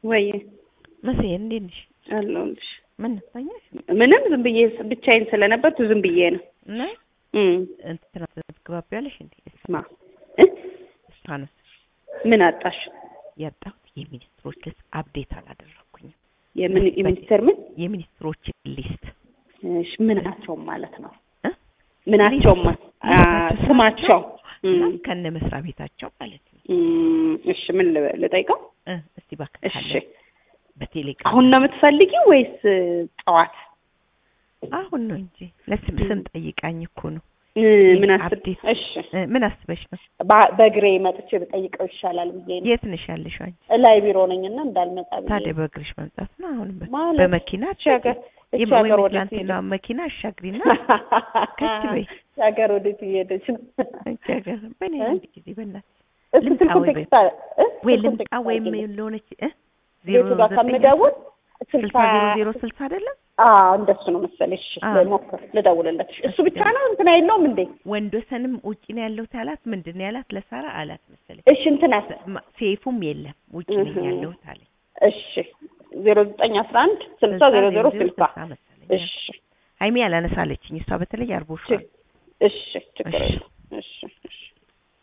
ወይ መሴ እንዴት ነሽ? አለሁልሽ። ምን ተኛሽ? ምንም ዝም ብዬ ብቻዬን ስለነበርኩ ዝም ብዬ ነው። እና እም እንትና ትግባቢያለሽ እንዴ? ማ እ እስፋኖስ ምን አጣሽ? ያጣሁት የሚኒስትሮች ሊስት አፕዴት አላደረኩኝም። የምን የሚኒስተር ምን የሚኒስትሮች ሊስት እሺ፣ ምናቸውም ማለት ነው እ? ምናቸውም ማ- አ፣ ሊስታቸው ስማቸው እና እም፣ ከነ መስሪያ ቤታቸው ማለት ነው። እም፣ እሺ ምን ልበ- ልጠይቀው? እ እስቲ እባክህ እሺ ካለ በቴሌግራም አሁን ነው የምትፈልጊው ወይስ ጠዋት? አሁን ነው እንጂ ለስም ስም ጠይቃኝ እኮ ነው። እ፣ ምን አስብ አፕዴት እሺ እ፣ ምን አስበሽ ነው? በ- በእግሬ መጥቼ ብጠይቀው ይሻላል ብዬ ነው። የት ነሽ ያለሽው አንቺ? ላይ ቢሮ ነኝና እንዳልመጣ ብዬ ታዲያ ነው። በእግርሽ መምጣት ነው። አሁን በ- ማለት በመኪና እቺ ሀገር እቺ የም- ሀገር ወይም ወዴት ትናንትና ሄደች? መኪና አሻግሪና ከች በይ። እቺ ሀገር ወዴት እየሄደች ነው? እቺ ሀገር በእኔ እ? አንድ ጊዜ በእናትሽ እስኪ ልምጣ ስልኩን ወይ ቴክስት አለ እ? ወይ ስልኩን ልምጣ ቴክስት ወይም አድርጊልኝ። ለሆነች እ ቤቱ ጋር ከምደውል ስልሳ ዜሮ ዜሮ ስልሳ አይደለም አዎ እንደሱ ነው መሰለኝ። እሺ አዎ። ልሞክር፣ ልደውልለት። እሱ ብቻ ነው እንትና የለውም እንዴ? ወንዶሰንም ውጪ ነው ያለሁት አላት። ምንድን ነው ያላት ለሳራ አላት መሰለኝ። እሺ እንትናስ? ማ- ሴፉም የለም ውጪ ነኝ እህ። ያለሁት አለኝ። እሺ ዜሮ ዘጠኝ አስራ አንድ ስልሳ ዜሮ ዜሮ ስልሳ መሰለኝ። እሺ ሀይሚ ያላነሳለችኝ እሷ በተለይ አርቦሻል። እሺ ችግር እሺ የለም